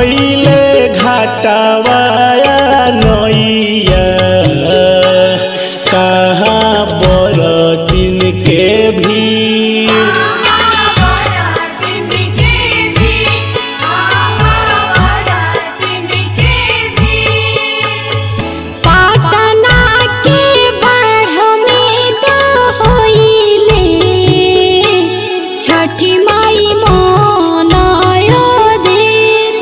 भैले घाटावाया नैया कहाँ बरतिन के भीड़ पाटना के बाढ़ में तो होइले छठी माई मनायो देर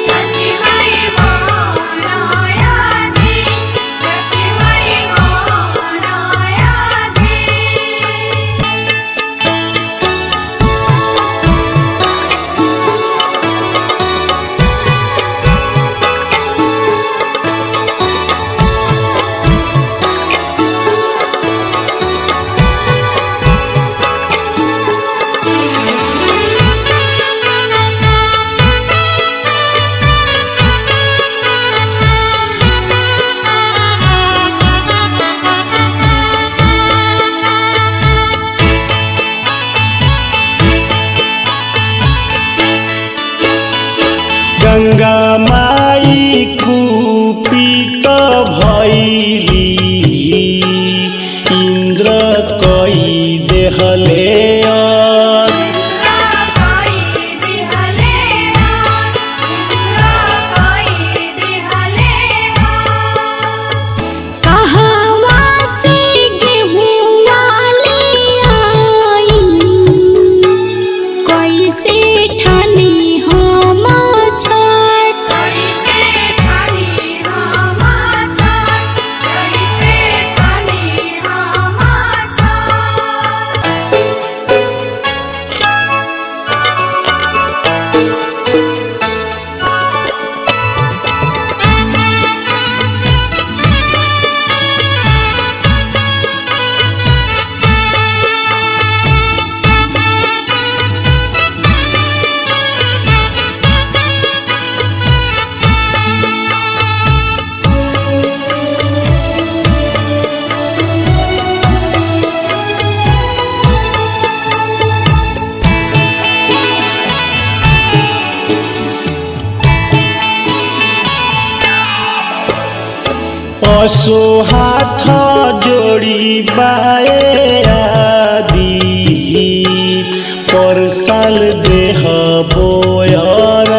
गंगा माई कुपित भैली इंद्र कई देहले और कहवा से गेहुआ ले आई कैसे ठानी हम छठ पशु हाथ जोड़ी बाए आदि पर साल देह बोयर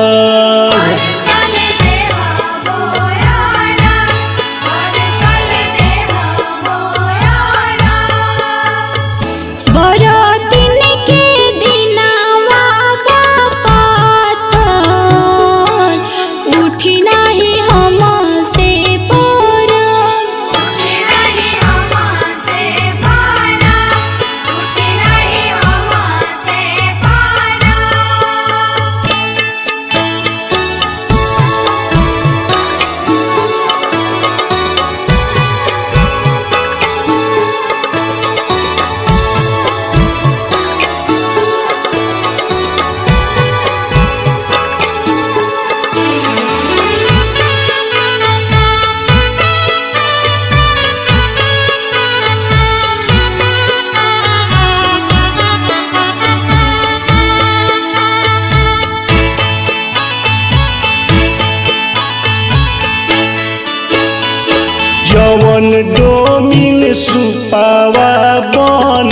बरतिन के दिनावा बापात उठी नाही हम से पर जवन डोमिन सुपावा बन